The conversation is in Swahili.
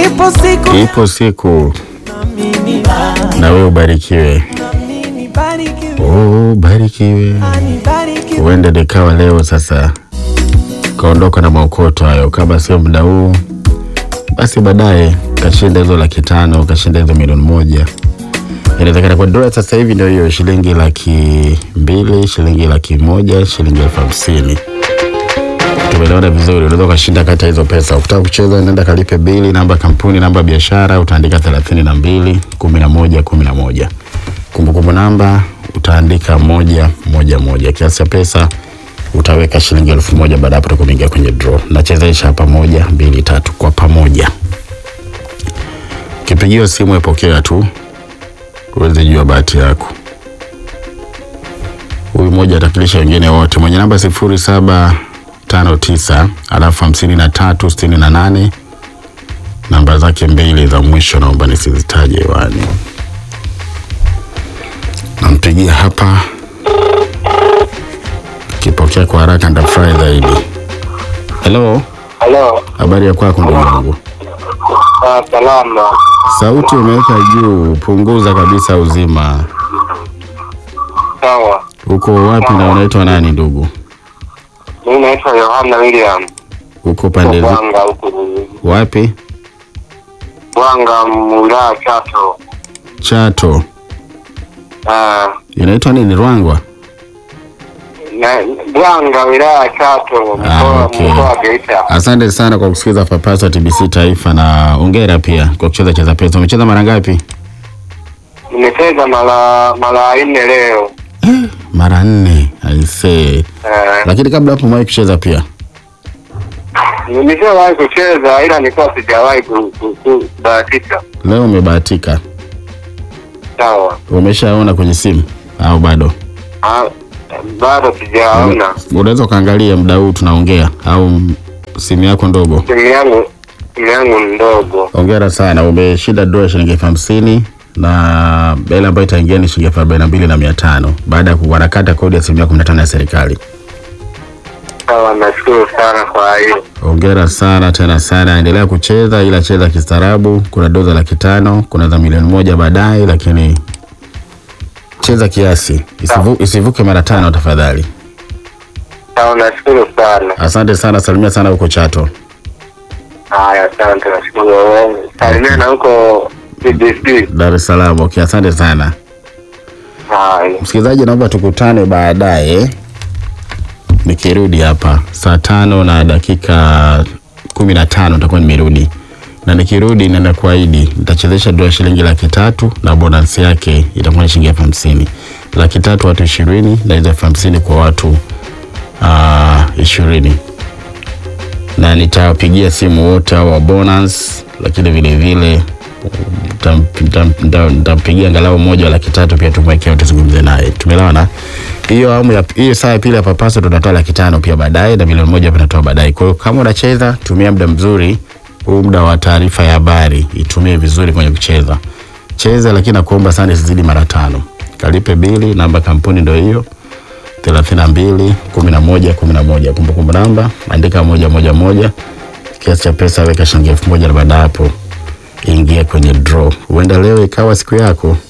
ipo siku Ipo siku Naamini, na wewe ubarikiwe, naamini, barikiwe, oh, ubarikiwe. barikiwe. Huenda nikawa leo sasa kaondoka na maokoto hayo, kama sio muda huu basi baadaye kashinda hizo laki tano kashinda hizo milioni moja inawezekana kwa dola sasa hivi ndio hiyo shilingi laki mbili shilingi laki moja shilingi elfu hamsini tumeelewana vizuri unaweza ukashinda kati ya hizo pesa ukitaka kucheza nenda kalipe bili namba kampuni namba biashara utaandika thelathini na mbili kumi na moja kumi na moja kumbukumbu namba utaandika moja moja moja kiasi cha pesa utaweka shilingi elfu moja baada ya hapo utakuingia kwenye draw nachezesha hapa moja mbili tatu kwa pamoja kipigiwa simu epokea tu uweze jua bahati yako huyu mmoja atakilisha wengine wote mwenye namba sifuri saba tano tisa alafu hamsini na tatu sitini na nane namba zake mbili za mwisho naomba nisizitaje hewani nampigia hapa kipokea kwa haraka ndafurahi zaidi helo Halo, habari ya kwako ndugu yangu ah, salama. sauti umeweka juu punguza kabisa uzima Sawa. uko wapi na unaitwa nani ndugu Mimi naitwa Yohana William. uko pande zi- Bwanga huku. wapi Bwanga wilaya Chato. chato Ah, inaitwa nini rwangwa na Bwanga wilaya Chato Ah, mkoa okay. mkoa wa Geita. asante sana kwa kusikiliza papasa tbc taifa na ongera pia kwa kucheza cheza pesa umecheza mara ngapi Nimecheza mara mara nne leo. mara nne aisee Eh, lakini kabla hapo umewahi kucheza pia nimeshawahi kucheza ila nilikuwa sijawahi ku- ku- ku- kubahatika. leo umebahatika Sawa. umeshaona kwenye simu au bado Ah, bado sijaona. unaweza ukaangalia muda huu tunaongea au simu yako ndogo Simu yangu simu yangu ni ndogo. ongera sana umeshinda dola ya shilingi elfu hamsini na hela ambayo itaingia ni shilingi elfu arobaini na mbili na mia tano baada ya kuwarakata kodi ya asilimia kumi na tano ya serikali Sawa, nashukuru sana kwa hiyo. ongera sana tena sana endelea kucheza ila cheza kistaarabu kuna doza laki tano kuna za milioni moja baadaye lakini cheza kiasi Isivu, isivuke mara tano tafadhali Sawa, nashukuru sana. asante sana salimia sana huko chato Haya, asante, nashukuru. Salimia na huko BBC. dar es salaam okay asante sana Haya, msikilizaji naomba tukutane baadaye nikirudi hapa saa tano na dakika kumi na tano nitakuwa nimerudi na nikirudi naenda kuahidi nitachezesha dola shilingi laki tatu na bonus yake itakuwa ni shilingi elfu hamsini laki tatu watu ishirini na hizo elfu hamsini kwa watu ah, ishirini na nitawapigia simu wote hao wa bonus lakini vile vile nitam- nitam- nitam- nitampigia angalau moja wa laki tatu pia tumwekea tuzungumze naye tumeelewana hiyo awamu ya hiyo saa ya pili ya papaso tunatoa laki tano pia baadaye na milioni moja tunatoa baadaye kwa hiyo kama unacheza tumia muda mzuri huu muda wa taarifa ya habari itumie vizuri kwenye kucheza cheza lakini nakuomba sana isizidi mara tano kalipe bili namba kampuni ndio hiyo thelathini na mbili kumi na moja kumi na moja kumbukumbu namba andika moja moja moja kiasi cha pesa weka shilingi elfu moja na baada ya hapo ingia kwenye draw huenda leo ikawa siku yako